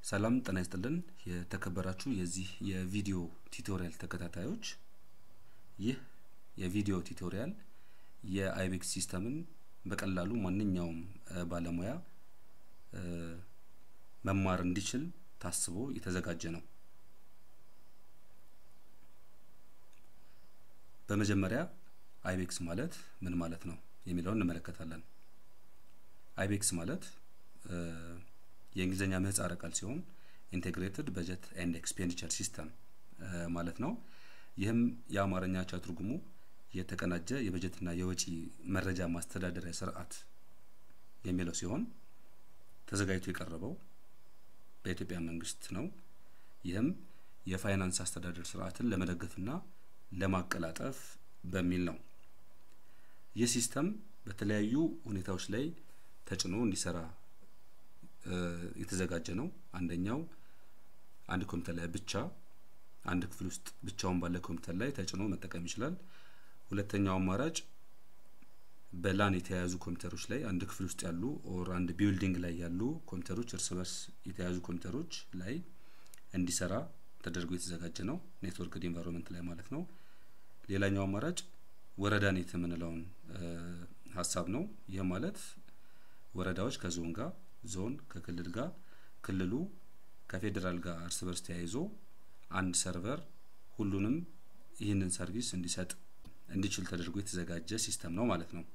ሰላም ጤና ይስጥልን የተከበራችሁ የዚህ የቪዲዮ ቱቶሪያል ተከታታዮች ይህ የቪዲዮ ቱቶሪያል የአይቤክስ ሲስተምን በቀላሉ ማንኛውም ባለሙያ መማር እንዲችል ታስቦ የተዘጋጀ ነው። በመጀመሪያ አይቤክስ ማለት ምን ማለት ነው የሚለውን እንመለከታለን። አይቤክስ ማለት የእንግሊዝኛ ምህጻረ ቃል ሲሆን ኢንቴግሬትድ በጀት ኤንድ ኤክስፔንዲቸር ሲስተም ማለት ነው። ይህም የአማርኛ አቻ ትርጉሙ የተቀናጀ የበጀትና የወጪ መረጃ ማስተዳደሪያ ስርዓት የሚለው ሲሆን ተዘጋጅቶ የቀረበው በኢትዮጵያ መንግስት ነው። ይህም የፋይናንስ አስተዳደር ስርዓትን ለመደገፍና ለማቀላጠፍ በሚል ነው። ይህ ሲስተም በተለያዩ ሁኔታዎች ላይ ተጭኖ እንዲሰራ የተዘጋጀ ነው። አንደኛው አንድ ኮምፒውተር ላይ ብቻ አንድ ክፍል ውስጥ ብቻውን ባለ ኮምፒውተር ላይ ተጭኖ መጠቀም ይችላል። ሁለተኛው አማራጭ በላን የተያያዙ ኮምፒውተሮች ላይ አንድ ክፍል ውስጥ ያሉ ኦር አንድ ቢልዲንግ ላይ ያሉ ኮምፒውተሮች እርስ በርስ የተያያዙ ኮምፒውተሮች ላይ እንዲሰራ ተደርጎ የተዘጋጀ ነው። ኔትወርክድ ኢንቫይሮንመንት ላይ ማለት ነው። ሌላኛው አማራጭ ወረዳ ኔት የምንለውን ሀሳብ ነው። ይህ ማለት ወረዳዎች ከዞን ጋር ዞን ከክልል ጋር ክልሉ ከፌዴራል ጋር እርስ በርስ ተያይዞ አንድ ሰርቨር ሁሉንም ይህንን ሰርቪስ እንዲሰጥ እንዲችል ተደርጎ የተዘጋጀ ሲስተም ነው ማለት ነው።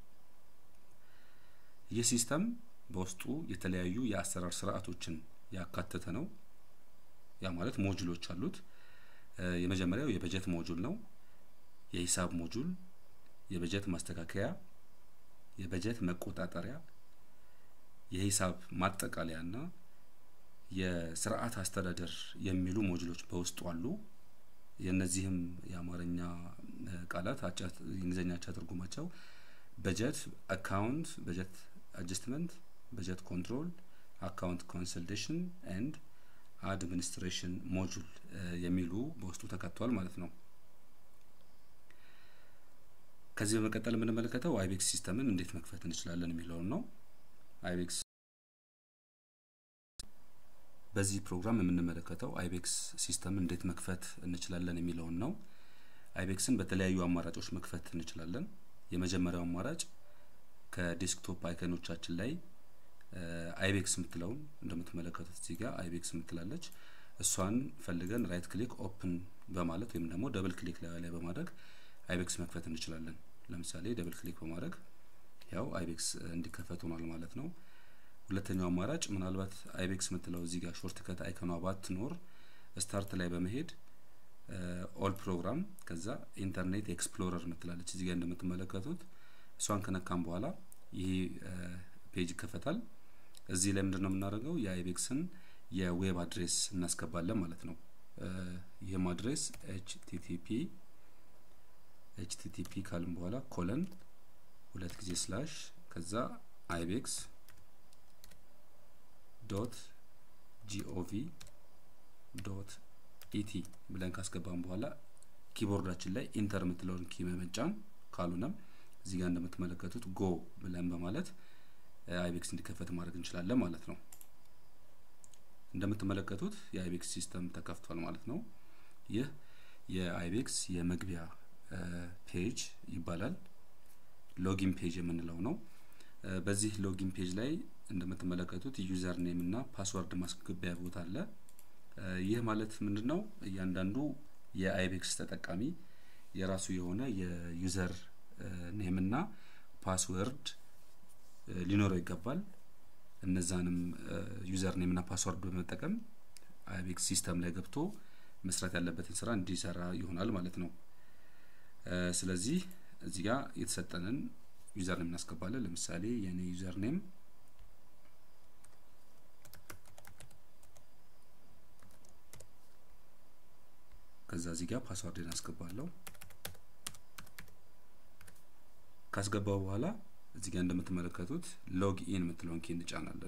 ይህ ሲስተም በውስጡ የተለያዩ የአሰራር ስርዓቶችን ያካተተ ነው። ያ ማለት ሞጁሎች አሉት። የመጀመሪያው የበጀት ሞጁል ነው። የሂሳብ ሞጁል፣ የበጀት ማስተካከያ፣ የበጀት መቆጣጠሪያ የሂሳብ ማጠቃለያ እና የስርዓት አስተዳደር የሚሉ ሞጁሎች በውስጡ አሉ። የእነዚህም የአማርኛ ቃላት የእንግሊዝኛ አቻ ትርጉማቸው በጀት አካውንት፣ በጀት አጀስትመንት፣ በጀት ኮንትሮል፣ አካውንት ኮንሰልቴሽን ኤንድ አድሚኒስትሬሽን ሞጁል የሚሉ በውስጡ ተካተዋል ማለት ነው። ከዚህ በመቀጠል የምንመለከተው አይቤክስ ሲስተምን እንዴት መክፈት እንችላለን የሚለውን ነው። አይቤክስ በዚህ ፕሮግራም የምንመለከተው አይቤክስ ሲስተም እንዴት መክፈት እንችላለን የሚለውን ነው። አይቤክስን በተለያዩ አማራጮች መክፈት እንችላለን። የመጀመሪያው አማራጭ ከዴስክቶፕ አይከኖቻችን ላይ አይቤክስ የምትለውን እንደምትመለከቱት እዚህ ጋር አይቤክስ የምትላለች እሷን ፈልገን ራይት ክሊክ ኦፕን በማለት ወይም ደግሞ ደብል ክሊክ ላይ በማድረግ አይቤክስ መክፈት እንችላለን። ለምሳሌ ደብል ክሊክ በማድረግ ያው አይቤክስ እንዲከፈት ሆኗል ማለት ነው። ሁለተኛው አማራጭ ምናልባት አይቤክስ የምትለው እዚህ ጋር ሾርት ከት አይከኗ ባትኖር ስታርት ላይ በመሄድ ኦል ፕሮግራም ከዛ ኢንተርኔት ኤክስፕሎረር ምትላለች እዚህ ጋር እንደምትመለከቱት እሷን ከነካም በኋላ ይሄ ፔጅ ይከፈታል። እዚህ ላይ ምንድን ነው የምናደርገው የአይቤክስን የዌብ አድሬስ እናስገባለን ማለት ነው። ይህም አድሬስ ኤችቲቲፒ ኤችቲቲፒ ካልን በኋላ ኮለን ሁለት ጊዜ ስላሽ ከዛ አይቤክስ ዶት ጂኦቪ ዶት ኢቲ ብለን ካስገባን በኋላ ኪቦርዳችን ላይ ኢንተር የምትለውን ኪ በመጫን ካልሆነም እዚህ ጋር እንደምትመለከቱት ጎ ብለን በማለት አይቤክስ እንዲከፈት ማድረግ እንችላለን ማለት ነው። እንደምትመለከቱት የአይቤክስ ሲስተም ተከፍቷል ማለት ነው። ይህ የአይቤክስ የመግቢያ ፔጅ ይባላል። ሎጊን ፔጅ የምንለው ነው። በዚህ ሎጊን ፔጅ ላይ እንደምትመለከቱት ዩዘር ኔም እና ፓስወርድ ማስገቢያ ቦታ አለ። ይህ ማለት ምንድን ነው? እያንዳንዱ የአይቤክስ ተጠቃሚ የራሱ የሆነ የዩዘር ኔም እና ፓስወርድ ሊኖረው ይገባል። እነዛንም ዩዘር ኔም እና ፓስወርድ በመጠቀም አይቤክስ ሲስተም ላይ ገብቶ መስራት ያለበትን ስራ እንዲሰራ ይሆናል ማለት ነው። ስለዚህ እዚህ ጋር የተሰጠንን ዩዘር ኔም እናስገባለን። ለምሳሌ የኔ ዩዘር ኔም ከዛ እዚህ ጋር ፓስዋርድን አስገባለሁ። ካስገባው በኋላ እዚህ ጋር እንደምትመለከቱት ሎግ ኢን የምትለውን ኪ እንጫናለን።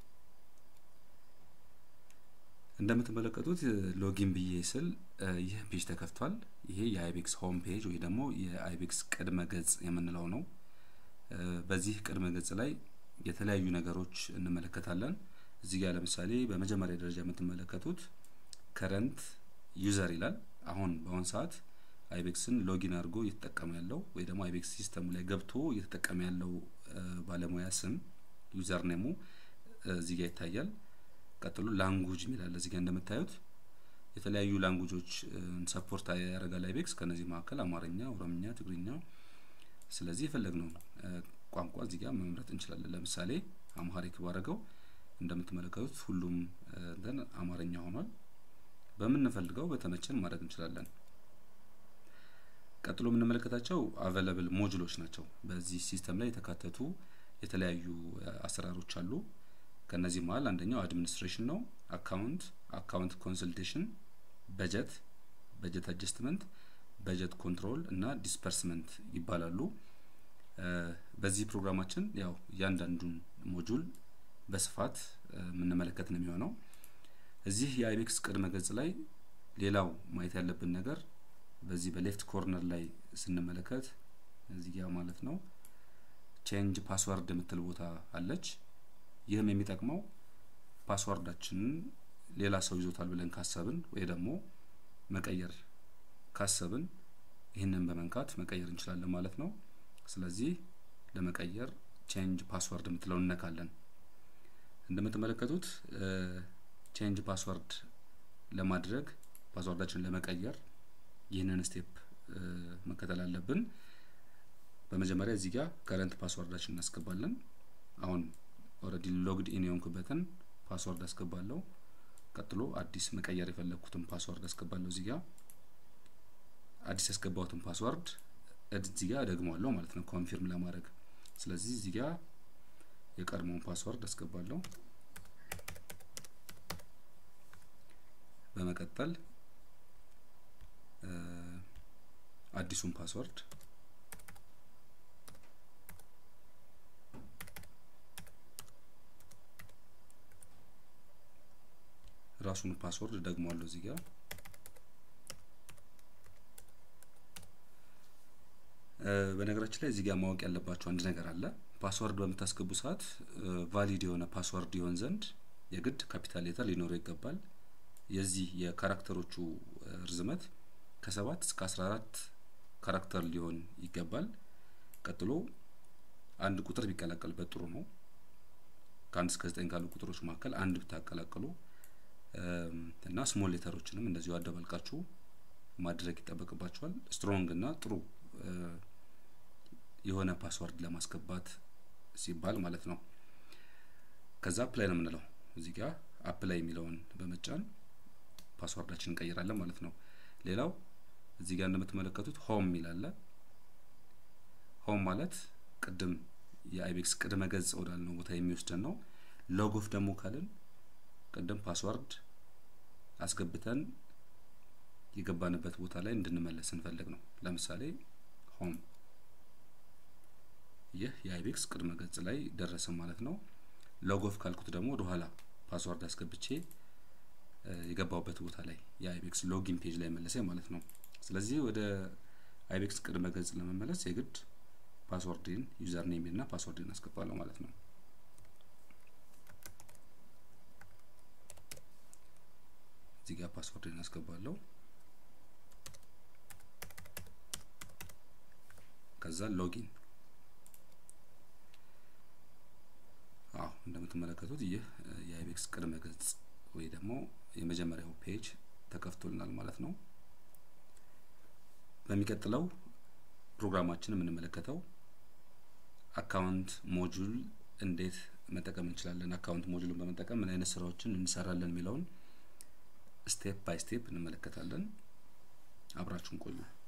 እንደምትመለከቱት ሎጊን ብዬ ስል ይህ ፔጅ ተከፍቷል። ይሄ የአይቤክስ ሆም ፔጅ ወይ ደግሞ የአይቤክስ ቅድመ ገጽ የምንለው ነው። በዚህ ቅድመ ገጽ ላይ የተለያዩ ነገሮች እንመለከታለን። እዚህ ጋር ለምሳሌ በመጀመሪያ ደረጃ የምትመለከቱት ከረንት ዩዘር ይላል። አሁን በአሁን ሰዓት አይቤክስን ሎጊን አድርጎ እየተጠቀመ ያለው ወይ ደግሞ አይቤክስ ሲስተሙ ላይ ገብቶ እየተጠቀመ ያለው ባለሙያ ስም ዩዘር ኔሙ እዚህ ጋር ይታያል። ቀጥሎ ላንጉጅ የሚላል እዚህ ጋር እንደምታዩት የተለያዩ ላንጉጆች ሰፖርት ያደርጋል አይቤክስ። ከነዚህ መካከል አማርኛ፣ ኦሮምኛ፣ ትግርኛ። ስለዚህ የፈለግነው ቋንቋ እዚህ ጋር መምረጥ እንችላለን። ለምሳሌ አምሃሪክ ባረገው እንደምትመለከቱት ሁሉም እንትን አማርኛ ሆኗል። በምንፈልገው በተመቸን ማድረግ እንችላለን። ቀጥሎ የምንመለከታቸው አቬለብል ሞጁሎች ናቸው። በዚህ ሲስተም ላይ የተካተቱ የተለያዩ አሰራሮች አሉ። ከነዚህ መሀል አንደኛው አድሚኒስትሬሽን ነው። አካውንት፣ አካውንት ኮንሰልቴሽን፣ በጀት፣ በጀት አጀስትመንት፣ በጀት ኮንትሮል እና ዲስፐርስመንት ይባላሉ። በዚህ ፕሮግራማችን ያው እያንዳንዱን ሞጁል በስፋት የምንመለከት ነው የሚሆነው። እዚህ የአይቤክስ ቅድመ ገጽ ላይ ሌላው ማየት ያለብን ነገር በዚህ በሌፍት ኮርነር ላይ ስንመለከት እዚህ ጋ ማለት ነው ቼንጅ ፓስወርድ የምትል ቦታ አለች። ይህም የሚጠቅመው ፓስወርዳችንን ሌላ ሰው ይዞታል ብለን ካሰብን ወይ ደግሞ መቀየር ካሰብን ይህንን በመንካት መቀየር እንችላለን ማለት ነው። ስለዚህ ለመቀየር ቼንጅ ፓስወርድ የምትለውን እነካለን። እንደምትመለከቱት ቼንጅ ፓስወርድ ለማድረግ ፓስወርዳችንን ለመቀየር ይህንን ስቴፕ መከተል አለብን። በመጀመሪያ እዚህ ጋር ከረንት ፓስወርዳችን እናስገባለን። አሁን ኦልሬዲ ሎግድ ኢን የሆንኩበትን ፓስወርድ አስገባለሁ። ቀጥሎ አዲስ መቀየር የፈለግኩትን ፓስወርድ አስገባለሁ። እዚህ ጋር አዲስ ያስገባሁትን ፓስወርድ እዚህ ጋር ደግመዋለሁ ማለት ነው ኮንፊርም ለማድረግ። ስለዚህ እዚህ ጋር የቀድሞውን ፓስወርድ አስገባለሁ። በመቀጠል አዲሱን ፓስወርድ ራሱን ፓስወርድ ደግሟለሁ እዚህ ጋር በነገራችን ላይ እዚህ ጋር ማወቅ ያለባቸው አንድ ነገር አለ። ፓስወርድ በምታስገቡ ሰዓት ቫሊድ የሆነ ፓስወርድ ይሆን ዘንድ የግድ ካፒታል ሌተር ሊኖረው ይገባል። የዚህ የካራክተሮቹ ርዝመት ከሰባት እስከ አስራ አራት ካራክተር ሊሆን ይገባል። ቀጥሎ አንድ ቁጥር ቢቀላቀልበት ጥሩ ነው። ከአንድ እስከ ዘጠኝ ካሉ ቁጥሮች መካከል አንድ ብታቀላቅሉ እና ስሞል ሌተሮችንም እንደዚሁ አደባልቃችሁ ማድረግ ይጠበቅባቸዋል። ስትሮንግ እና ጥሩ የሆነ ፓስወርድ ለማስገባት ሲባል ማለት ነው። ከዛ አፕላይ ነው የምንለው። እዚህ ጋር አፕላይ የሚለውን በመጫን ፓስወርዳችን እንቀይራለን ማለት ነው። ሌላው እዚህ ጋር እንደምትመለከቱት ሆም የሚላለ ሆም ማለት ቅድም የአይቤክስ ቅድመ ገጽ ወዳልነው ቦታ የሚወስደን ነው። ሎጎፍ ደግሞ ካልን ቅድም ፓስወርድ አስገብተን የገባንበት ቦታ ላይ እንድንመለስ እንፈልግ ነው። ለምሳሌ ሆም ይህ የአይቤክስ ቅድመ ገጽ ላይ ደረሰ ማለት ነው። ሎጎፍ ካልኩት ደግሞ ወደኋላ ፓስወርድ አስገብቼ የገባውበት ቦታ ላይ የአይቤክስ ሎጊን ፔጅ ላይ መለሰኝ ማለት ነው። ስለዚህ ወደ አይቤክስ ቅድመ ገጽ ለመመለስ የግድ ፓስወርድን ዩዘር ኔም እና ፓስወርድን አስገባለሁ ማለት ነው። እዚህ ጋር ፓስወርድን አስገባለሁ። ከዛ ሎጊን አዎ እንደምትመለከቱት ይህ የአይቤክስ ቅድመ ገጽ ወይ ደግሞ የመጀመሪያው ፔጅ ተከፍቶልናል ማለት ነው። በሚቀጥለው ፕሮግራማችን የምንመለከተው አካውንት ሞጁል እንዴት መጠቀም እንችላለን፣ አካውንት ሞጁልን በመጠቀም ምን አይነት ስራዎችን እንሰራለን የሚለውን ስቴፕ ባይ ስቴፕ እንመለከታለን። አብራችሁን ቆዩ።